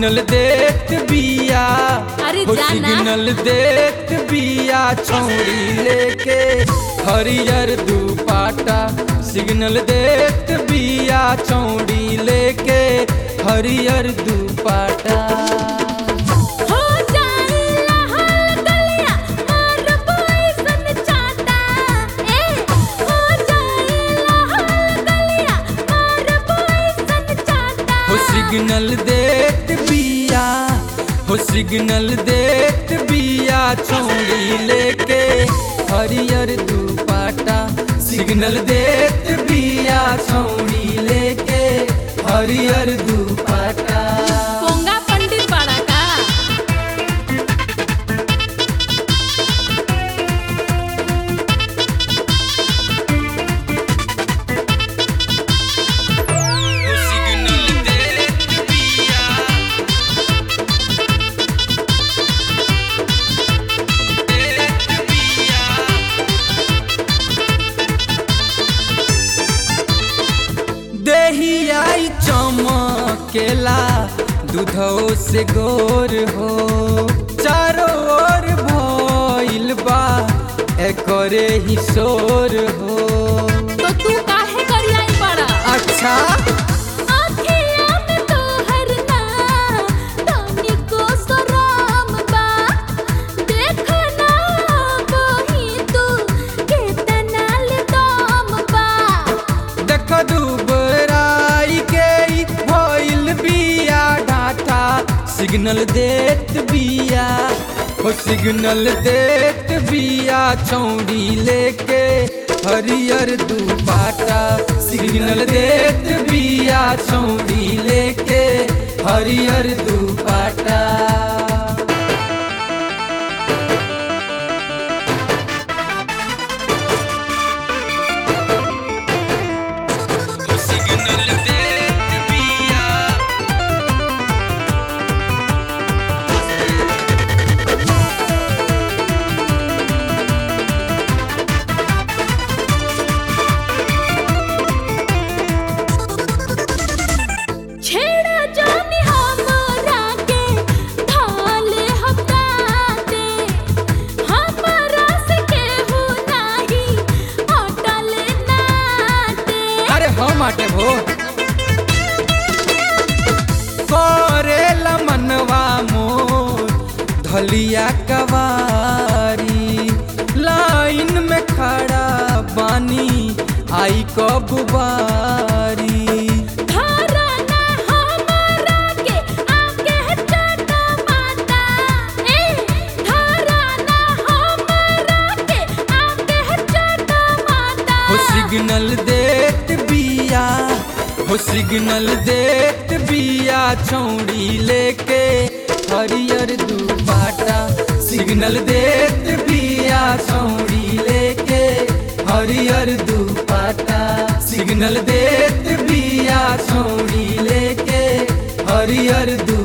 Signal देत बिया अरे हो जाना। सिग्नल देत बिया छौड़ी लेके हरियर दुपाटा सिग्नल देत बिया छौड़ी लेके हरियर दुपाटा हो जाइला हल गलिया और बॉयसन चाटा ए हो जाइला हल गलिया और बॉयसन चाटा हो सिग्नल देत बिया हो सिग्नल देत बिया छौड़ी लेके हरियर दुपाटा सिग्नल देत बिया छौड़ी लेके हरियर दुपाटा पोंगा पंडित बड़ा का हो सिग्नल देत बिया देत बिया देहियाई चमकेला दूधो से गोर हो चारों ओर भइल बा एकरे ही शोर हो तो तू काहे करियाई बड़ा अच्छा आँखिया में तोहर ना तानी को सराम बा देख ना बही तू केतना ले दाम बा देख दुबराई के ई भइल बिया डाटा सिग्नल देत बिया हो सिग्नल देत बिया चौड़ी लेके हरियर दुपाटा सिग्नल देत बिया चौड़ी लेके हरियर दुपाटा सिग्नल देत बिया छेड़ा जानी हमरा के थाले हफ्ता दे हमरा से केहू नाही अटल ना दे अरे हम आटे भो करेला मनवा मोर धलिया कवारी लाइन में खड़ा बानी आई कब बारी धारा ना हमरा के आके चाटा माता ए धारा ना हमरा के आके चाटा माता हो सिग्नल देत बिया हो सिग्नल देत बिया चौड़ी लेके हरियर दुपाटा सिग्नल देत बिया चौड़ी लेके हरियर दुपाटा सिग्नल देत बिया चौड़ी लेके हरियर दु